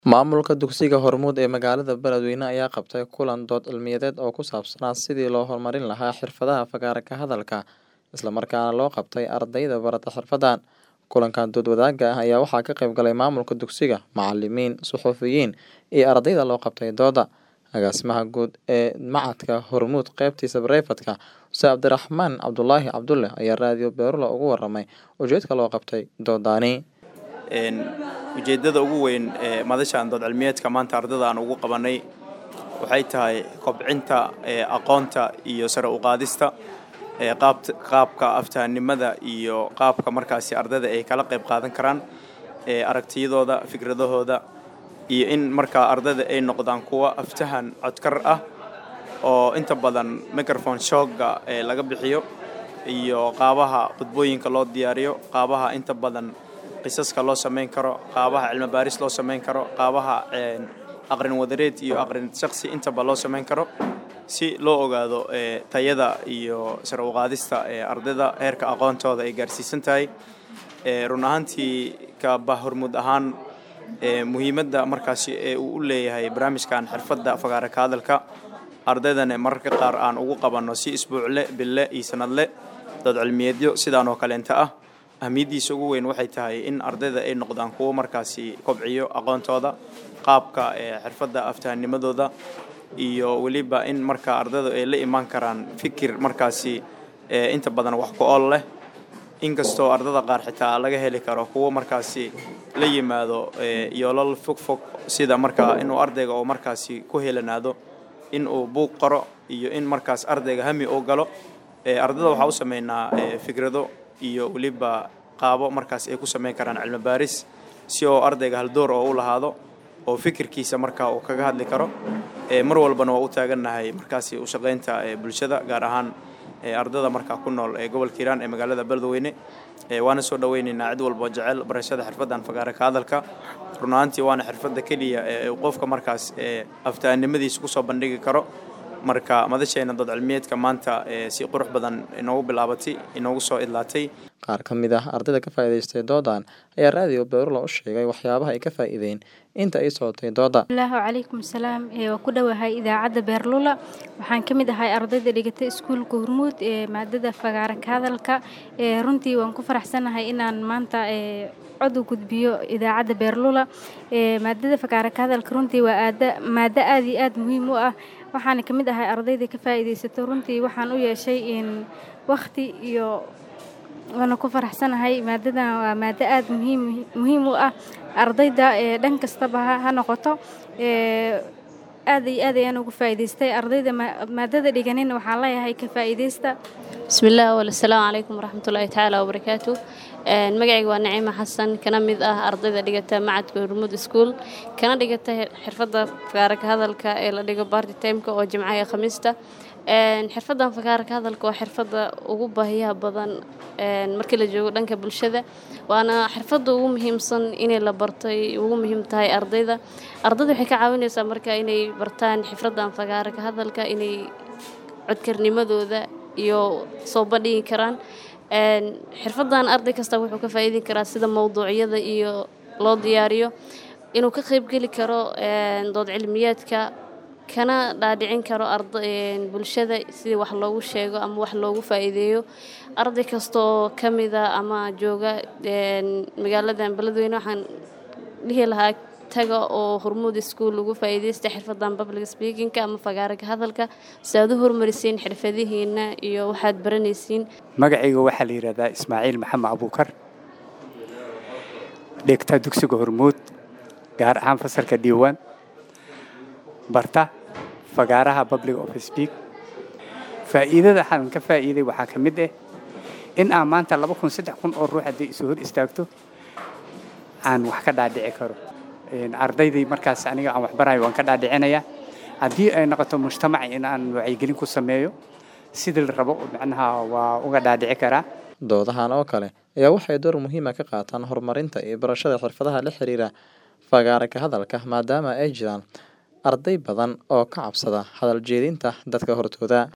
Maamulka dugsiga Hormuud ee magaalada Beledweyne ayaa qabtay kulan dood cilmiyeed oo ku saabsanaa sidii loo horumarin lahaa xirfadaha fagaare ka hadalka, isla markaana loo qabtay ardayda barata xirfadahan. Kulankan dood wadaagga ah ayaa waxaa ka qayb galay maamulka dugsiga, macalimiin, suxufiyiin iyo ardayda loo qabtay doodda. Agaasimaha guud ee Machadka Hormuud qaybtiisa Bareefadka, Ustaad Cabdiraxmaan Cabdulaahi Cabdulle ayaa raadiyo Beerula uga warramay ujeedka loo qabtay doodani. ujeeddada ugu weyn ee madashan dood cilmiyeedka maanta ardada aan ugu qabanay waxay tahay kobcinta aqoonta iyo sare u qaadista qaabka aftahanimada iyo qaabka markaasi ardayda ay kala qayb qaadan karaan aragtiyadooda fikradahooda iyo in markaa ardayda ay noqdaan kuwa aftahan codkar ah oo inta badan microphone shooga laga bixiyo iyo qaabaha khudbooyinka loo diyaariyo qaabaha inta badan qisaska loo samayn karo qaabaha cilmi baaris loo samayn karo qaabaha aqrin wadareed iyo aqrin shakhsi intaba loo samayn karo si loo ogaado tayada iyo sare u qaadista ardayda heerka aqoontooda ay gaarsiisan tahay run ahaantii kaba hormuud ahaan muhiimadda markaasi ee uu u leeyahay barnaamijkan xirfadda fagaare ka hadalka ardaydana mararka qaar aan ugu qabanno si isbuucle bille iyo sanadle dood cilmiyeedyo sidaan oo kaleenta ah ahmiyaddiisa ugu weyn waxay tahay in ardayda ay noqdaan kuwo markaasi kobciyo aqoontooda qaabka xirfadda aftahanimadooda iyo weliba in markaa ardaydu ay la imaan karaan fikir markaasi inta badan wax ku ool leh inkastoo ardada qaar xitaa laga heli karo kuwo markaasi la yimaado yoolal fogfog sida markaa inuu ardayga oo markaasi ku helanaado in uu buug qoro iyo in markaas ardayga hami uu galo ardada waxaa u sameynaa fikrado iyo weliba qaabo markaas ay ku samayn karaan cilmi baaris si oo ardayga haldoor oo u lahaado oo fikirkiisa markaa uu kaga hadli karo mar walbana waa u taagannahay markaasi u shaqaynta bulshada gaar ahaan ardada markaa ku nool ee gobolka hiiraan ee magaalada beledweyne waana soo dhaweynaynaa cid walboo jecel barashada xirfaddan fagaare ka hadalka run ahaantii waana xirfadda keliya ee qofka markaas aftahanimadiisa kusoo bandhigi karo marka madasheena dood cilmiyeedka maanta si qurux badan inoogu bilaabatay inoogu soo idlaatay qaar ka mid ah ardayda ka faa'iidaystay doodan ayaa raadiyo beerula u sheegay waxyaabaha ay ka faa'iideen inta ay socotay doodda allahu calaykum salaam waa ku dhowahay idaacadda beerlula waxaan ka mid ahay ardayda dhigatay iskuulka hormuud ee maadada fagaare ka hadalka runtii waan ku faraxsanahay inaan maanta cod u gudbiyo idaacadda beerlula maadada fagaare ka hadalka runtii waa maado aad iyo aad muhiim u ah waxaana ka mid ahay ardayda ka faa'iidaysato runtii waxaan u yeeshay wakhti iyo waana ku faraxsanahay maadadan waa maado aad muhiim muhiim u ah ardayda dhan kastaba ha noqoto aad iyo aad ayaan ugu faa'iidaystay ardayda maadada dhiganina waxaan leeyahay ka faa'iidaysta bismillaah awal assalaamu calaykum waraxmatullaahi tacaala wabarakaatu magacayga waa naciima xasan kana mid ah ardayda dhigata macadka hormuud iskuul kana dhigata xirfadda fagaare ka hadalka ee la dhigo barty timeka oo jimcaha iyo khamiista xirfaddan fagaare ka hadalka waa xirfadda ugu baahiyaha badan markii la joogo dhanka bulshada waana xirfadda ugu muhiimsan inay la bartay ugu muhiim tahay ardayda ardayda waxay ka caawinaysaa marka inay bartaan xirfaddan fagaare ka hadalka inay codkarnimadooda iyo soo bandhigi karaan xirfaddan arday kasta wuxuu ka faa'iidi karaa sida mowduucyada iyo loo diyaariyo inuu ka qaybgeli karo dood cilmiyeedka kana dhaadhicin karo bulshada sidii wax loogu sheego ama wax loogu faa'iideeyo arday kastaoo ka mida ama jooga magaaladan beledweyne waxaan dhihi lahaa taga oo hormuud iskuul ugu faa'iidaysta xirfaddan public speakingka ama fagaare ka hadalka si aad u horumarisiin xirfadihiina iyo waxaad baranaysiin magacayga waxaa la yidhahdaa ismaaciil maxamed abuukar dhigta dugsiga hormuud gaar ahaan fasalka diiwaan barta fagaaraha public of speak faa'iidada waxaan ka faa'iiday waxaa ka mid ah in aan maanta laba kun saddex kun oo ruux haddii isu hor istaagto aan wax ka dhaadhici karo ardaydii markaas aniga aan waxbarayo waan ka dhaadhicinayaa haddii ay noqoto mujtamac in aan wacyigelin ku sameeyo sidii la rabo macnaha waa uga dhaadhici karaa doodahan oo kale ayaa waxay door muhiima ka qaataan horumarinta iyo barashada xirfadaha la xiriira fagaare ka hadalka maadaama ay jiraan arday badan oo ka cabsada hadal jeedinta dadka hortooda